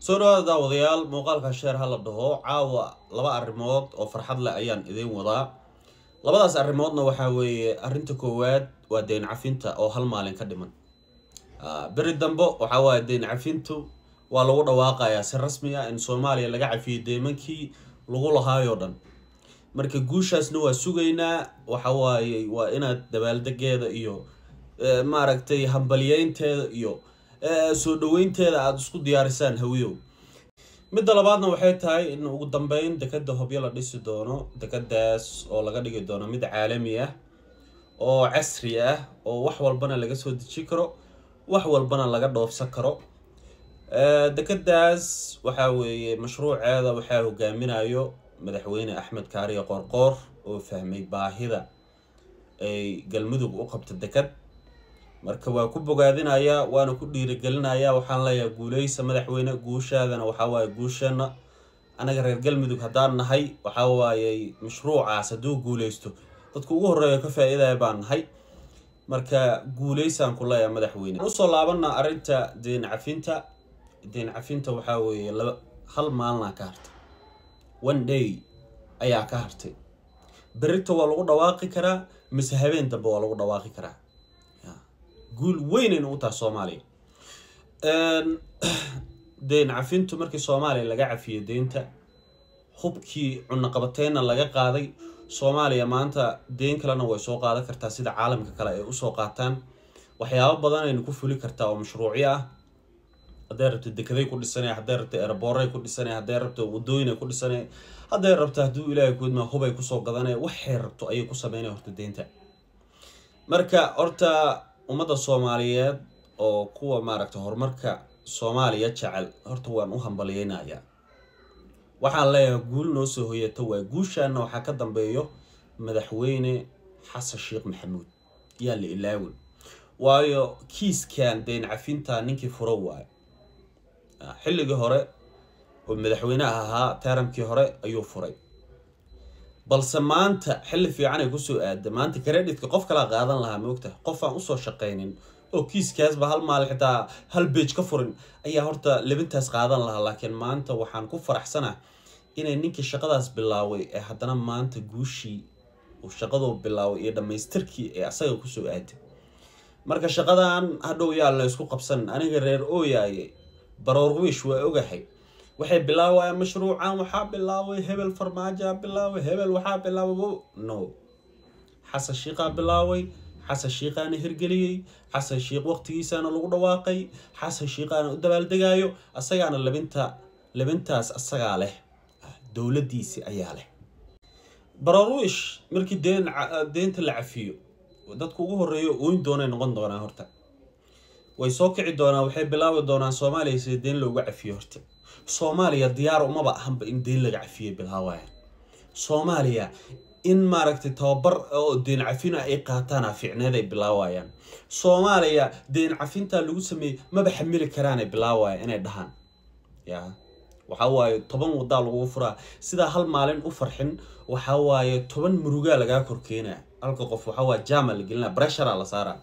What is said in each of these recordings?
soo dhawaada daawadayaal muuqaalka sheer ha la dhaho caawa laba arrimood oo farxad leh ayaan idiin wadaa labadaas arrimoodna waxaa weeye arrinta koowaad waa deyn cafinta oo hal maalin ka dhiman beri dambe waxaa waaye deyn cafintu waa lagu dhawaaqayaa si rasmi ah in soomaaliya laga cafiyey deymankii lagu lahaayoo dhan marka guushaasna waa sugaynaa waxa waaye waa inaad dabaaldegeeda iyo maaragtay hambalyeynteeda iyo soo dhaweynteeda aada isku diyaarisaan hawiyow midda labaadna waxay tahay in ugu dambeyn dekada hobyo la dhisi doono dekadaas oo laga dhigi doono mid caalami ah oo casri ah oo wax walbana laga soo deji karo wax walbana laga dhoofsan karo dekadaas waxaa weeye mashruuceeda waxaa hogaaminayo madaxweyne axmed kaariye qoorqoor oo fahmay baahida ay galmudug u qabto dekad marka waa ku bogaadinayaa waana ku dhiirigelinayaa waxaan leeyahay guuleysa madaxweyne guushaadana waxaa waaye guusheena anaga reer galmudug haddaan nahay waxaa waaye mashruucaas hadduu guuleysto dadka ugu horeeya ka faa-iidaya baan nahay marka guuleysaan ku leeyahay madaxweyne usoo laabana arrinta deyn cafinta deyn cafinta waxaa weeye laba hal maalina ka hartay one day ayaa ka hartay berita waa lagu dhawaaqi karaa mise habeen dambe waa lagu dhawaaqi karaa guul weynayna u tahay soomaaliya deyn cafintu markii soomaaliya laga cafiyey deynta hubkii cunaqabateyna laga qaaday soomaaliya maanta deyn kalena way soo qaadan kartaa sida caalamka kale ay usoo qaataan waxyaabo badan ayna ku fuli kartaa oo mashruucyo ah hadday rabto dekeday ku dhisanay hadday rabto erebooray ku dhisanay hadday rabto wadooyinay ku dhisanay hadday rabto hadduu ilaahay kuidmaa hubay kusoo gadanay waxay rabto ayay ku sameynay horta deynta marka horta ummadda soomaaliyeed oo kuwa maaragta horumarka soomaaliya jecel horta waan u hambalyeynayaa waxaan leeyahay guul noo soo hoyata waa guushaana waxaa ka dambeeyo madaxweyne xasan sheekh maxamuud yaa la ilaawin waayo kiiskan deyn cafinta ninkii furo waayo xilligii hore oo madaxweyneha ahaa taaramkii hore ayuu furay balse maanta xilli fiican ay kusoo aada maanta credhitka qof kalaa qaadan lahaa moogta qof aan usoo shaqaynin oo kiiskaasba hal maal xitaa hal beej ka furin ayaa horta lebintaas qaadan lahaa laakiin maanta waxaan ku faraxsanah inay ninkii shaqadaas bilaaway ee haddana maanta guushii uu shaqaduu bilaaway iyo dhammaystirkii ee asaga kusoo aaday marka shaqadan hadhow yaa la isku qabsan aniga reer ooyaaye baroor wiish waa ogahay waxay bilaawayaan mashruucan waxaa bilaaway hebel farmaajaa bilaaway hebel waxaa bilaaway no xasan shiiqaa bilaaway xasan shiiqaana hirgeliyey xasan shiiq waqtigiisaana lagu dhawaaqay xasan shiiqaana u dabaaldegaayo asagaana labinta labintaas asagaa leh dowladiisi ayaa leh baroorwiish markii deen deynta la cafiyo dadka ugu horeeyo ooyn doonay noqon doonaa horta way soo kici doonaan waxay bilaabi doonaan soomaaliya sida deen looga cafiyo horta soomaaliya diyaar umaba ahanba in deyn laga cafiyo bilaawaya soomaaliya in maaragtay tababar oo deyn cafina ay qaataana ficneed ay bilaawayaan soomaaliya deyn cafinta lagu sameeyey maba xamili karaanay bilaawaya inay dhahaan ya waxaa waaye toban wadaa lagu furaa sidaa hal maalin u farxin waxaa waaye toban murugaa lagaa korkeenaa halka qof waxaa waaye jama la gelina breshara la saaraa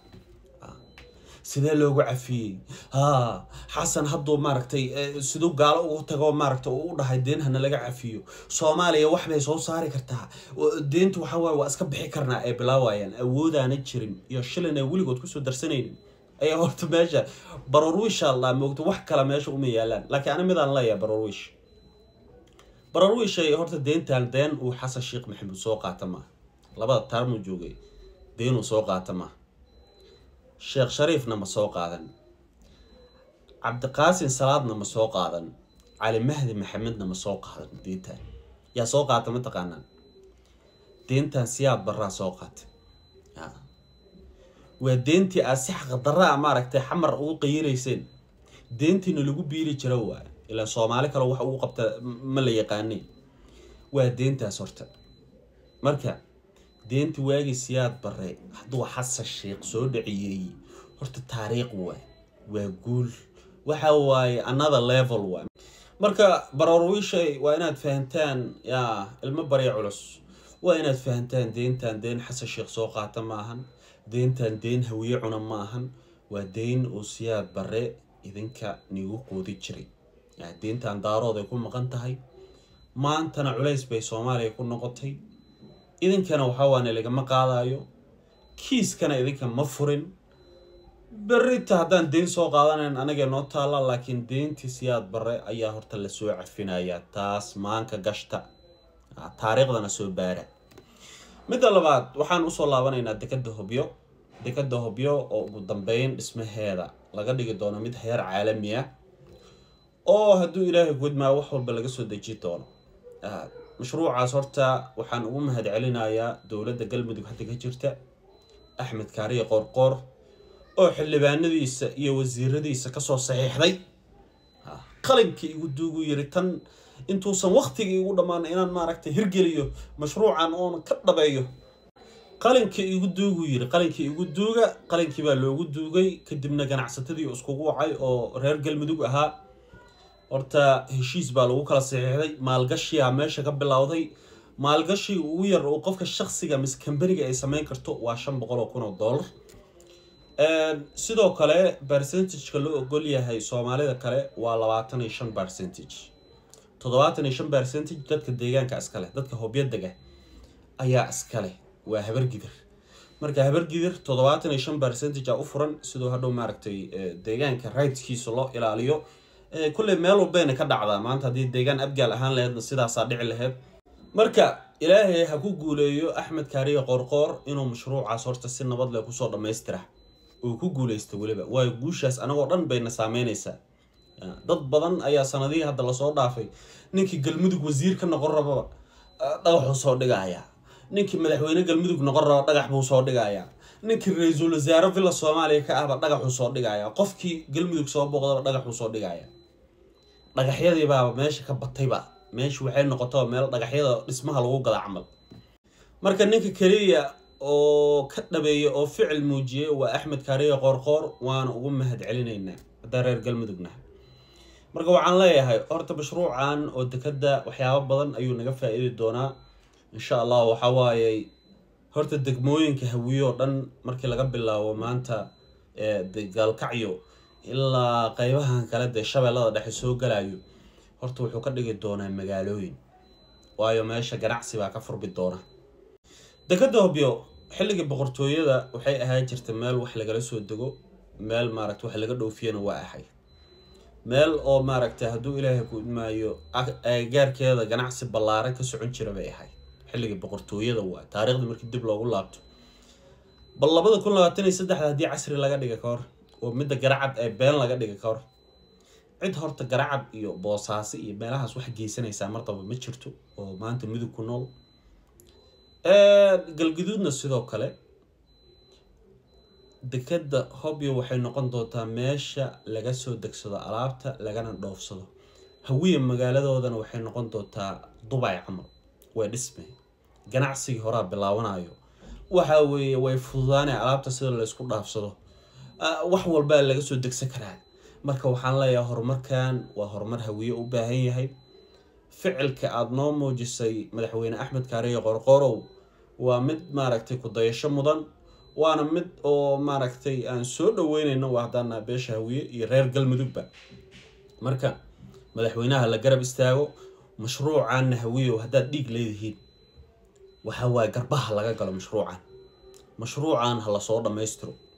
sidee loogu cafiyey haa xasan hadduu maaragtay siduu gaalo ugu tago maaragta uu u dhahay deen hana laga cafiyo soomaaliya waxbay soo saari kartaa deenta waxaa waaye waa iska bixi karnaa ay bilaawayaan awoodaana jirin iyo shilin ay weligood kusoo darsanaynin ayaa horta meesha barorwiisha allaa moogta wax kale meesha uma yaalaan laakiin ani midaan leeyahay barorwiish barorwiishay horta deentaan deen uu xasan sheekh maxamuud soo qaata maaha labada taarmuu joogay deenuu soo qaata maaha sheekh shariifna ma soo qaadan cabdiqaasin salaadna ma soo qaadan cali mahdi maxamedna ma soo qaadan deentaan yaa soo qaata ma taqaanaan deentaan siyaad baraa soo qaata waa deentii aad si xaqdaraa maaragtay xamar ugu qayirayseen deentiina lagu biiri jiro waay ilaa soomaali kale wax ugu qabta ma la yaqaanay waa deentaas horta marka deenta waagii siyaad bare hadduu xasan sheekh soo dhaciyey horta taariikh waay waa guul waxa waaye another level waay marka baroorwiishay waa inaad fahantaan yaa ilmo barya culus waa inaad fahantaan deentan deen xasan sheekh soo qaata maahan deentan deen hawiye cuna maahan waa deyn uu siyaad bare idinka niigu quudi jiray deyntan daarood ay ku maqan tahay maantana culays bay soomaaliya ku noqotay idinkana waxaawaane lagama qaadayo kiiskana idinka ma furin berita haddaan deyn soo qaadanayn anagee noo taalla laakiin deyntii siyaad bare ayaa horta lasoo cafinayaa taas maanka gashta taariikhdana soo baara midda labaad waxaan usoo laabanaynaa dekada hobyo dekada hobyo oo ugu dambeyn dhismaheeda laga dhigi doono mid heer caalami ah oo hadduu ilaahay gudmaa wax walba laga soo deji doono mashruucaas horta waxaan ugu mahad celinayaa dowladda galmudug hadda ka jirta axmed kaariye qoorqoor oo xildhibaanadiisa iyo wasiiradiisa kasoo saxiixday qalinkii igu duugu yiri tan intuusan waktigii igu dhammaan inaan maaragtay hirgeliyo mashruucan oon ka dhabeeyo qalinkii igu duugu yiri qalinkii igu duuga qalinkii baa loogu duugay kadibna ganacsatadii iskugu wacay oo reer galmudug ahaa horta heshiis baa lagu kala saxiixday maalgashiyaa meesha ka bilowday maalgashiga ugu yar oo qofka shaksiga mise kambaniga ay sameyn karto waa shan boqol oo kun oo dollar sidoo kale percentageka loo ogol yahay soomaalida kale waa labaatan iyo shan percentage toddobaatan iyo shan percentage dadka deegaanka iskale dadka hobyadaga ayaa iskale waa habargidir marka habargidir toddobaatan iyo shan percentage a u furan sidoo hadhow maaragtay deegaanka rightskiisa loo ilaaliyo kulley meel walbayna ka dhacdaa maanta haddii deegaan abgaal ahaan laheydna sidaasaa dhici laheyd marka ilaahay ha ku guuleeyo axmed kaariye qoorqoor inuu mashruucaas horta si nabad leh kusoo dhammaystira uu ku guuleysta weliba waayo guushaas anagoo dhan bayna saameynaysaa dad badan ayaa sanadihii hadda lasoo dhaafay ninkii galmudug wasiir ka noqon rababa dhagaxuu soo dhigayaa ninkii madaxweyne galmudug noqon raba dhagax buu soo dhigayaa ninkii ra-iisul wasaare villa soomaaliya ka ahba dhagaxuu soo dhigayaa qofkii galmudug soo booqdaba dhagaxuu soo dhigayaa dhagaxyadiibaaba meesha ka batayba meesha waxay noqotaba meel dhagaxyada dhismaha lagu gada camal marka ninka keliya oo ka dhabeeya oo ficil muujiyay waa axmed kaariye qoorqoor waana ugu mahad celinaynaa haddaan reer galmudugna marka waxaan leeyahay horta mashruucan oo dekada waxyaabo badan ayuu naga faa-iidi doonaa insha allah waxaa waayey horta degmooyinka hawiye oo dhan markii laga bilaabo maanta gaalkacyo ilaa qeybahan kale dee shabeellada dhexe soo galayo horta wuxuu ka dhigi doonaa magaalooyin waayo meesha ganacsi baa ka furbi doona dekada hobyo xilligii boqortooyada waxay ahaan jirta meel wax lagala soo dego meel maaragta wax laga dhoofiyana waa ahay meel oo maaragtay hadduu ilaahay ku idmaayo agagaarkeeda ganacsi ballaaran ka socon jira bay ahayd xilligii boqortooyada waa taariikhda markii dib loogu laabto bal labada kun labaatan iyo saddexda haddii casri laga dhiga ka hor oo midda garacad ee been laga dhiga ka hor cid horta garacad iyo boosaaso iyo meelahaas wax geysanaysaa martaba ma jirto oo maanta mudug ku nool galguduudna sidoo kale dekada hobyo waxay noqon doontaa meesha laga soo degsado alaabta lagana dhoofsado hawiya magaaladoodana waxay noqon doontaa dubay camal way dhisme ganacsigii horaa bilaabanayo waxa weeye way fududaanay alaabta sida laysku dhaafsado wax walbaa laga soo degsan karaa marka waxaan leeyahay horumarkan waa horumar hawiye u baahan yahay ficilka aada noo muujisay madaxweyne axmed kaariye qorqorow waa mid maaragtay ku-dayasho mudan waana mid oo maaragtay aan soo dhaweyneyno waa haddaana beesha hawiye iyo reer galmudugba marka madaxweynaha la garab istaago mashruucanna hawiyow haddaad dhiig leedihiin waxa waaye garbaha laga galo mashruucan mashruucan ha lasoo dhammaystiro